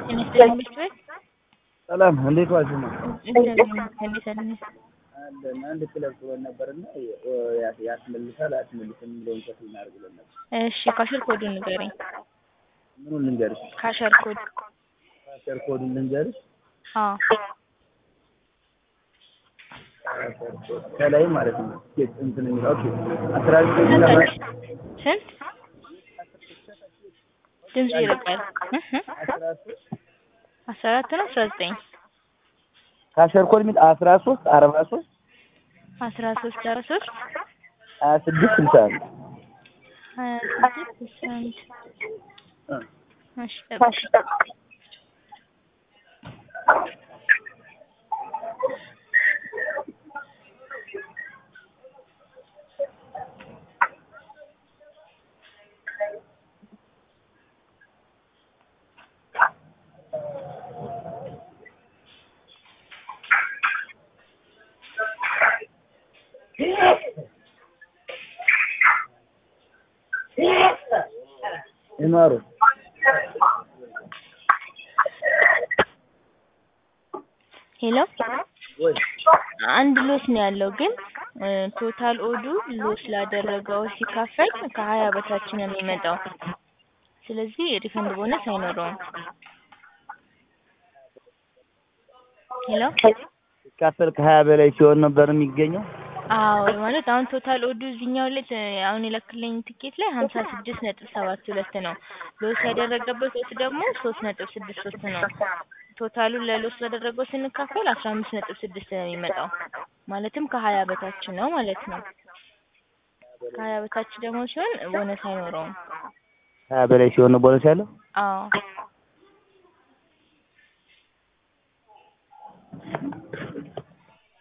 ይመስገን ቤት ሰላም እንዴት ዋልሽ? ነው እግዚአብሔር ይመስገን። እንዴት አለኝ? አለን አንድ ክለብ ብሎን ነበርና ያስመልሳል አያስመልስም የሚለውን ቸክ ልናደርግ ብሎን ነበር። እሺ ካሸር ኮዱን ንገረኝ። ምኑን ልንገርሽ? ካሸር ኮድ ካሸር ኮዱን ልንገርሽ? አዎ ካሸር ኮድ ከላይ ማለት ነው። ቲኬት እንትን የሚለው ኦኬ አስራ ዘጠኝ ከታች ስንት ድምፁ ይርቃል። እህ እህ አስራ ሶስት አስራ አራት ነው አስራ ዘጠኝ ካሸር ኮድ የሚል አስራ ሶስት አርባ ሶስት አስራ ሶስት አስራ ሶስት ሀያ ስድስት ስልሳ አንድ ሀያ ስድስት ስልሳ አንድ እሺ ጠብቅ። ይማሩ ሄሎ ወይ አንድ ሎስ ነው ያለው ግን ቶታል ኦዱ ሎስ ላደረገው ሲካፈል ከሀያ በታች ነው የሚመጣው። ስለዚህ ሪፈንድ ቦነስ አይኖረውም። ሄሎ ሲካፈል ከሀያ በላይ ሲሆን ነበር የሚገኘው። አዎ ማለት አሁን ቶታል ኦዱ እዚህኛው ላይ ተ- አሁን የላክልኝ ትኬት ላይ ሀምሳ ስድስት ነጥብ ሰባት ሁለት ነው። ሎስ ያደረገበት ወቅት ደግሞ ሶስት ነጥብ ስድስት ሶስት ነው። ቶታሉን ለሎስ ላደረገው ስንካፈል አስራ አምስት ነጥብ ስድስት ነው የሚመጣው። ማለትም ከሀያ በታች ነው ማለት ነው። ከሀያ በታች ደግሞ ሲሆን ቦነስ አይኖረውም። ሀያ በላይ ሲሆን ነው ቦነስ ያለው። አዎ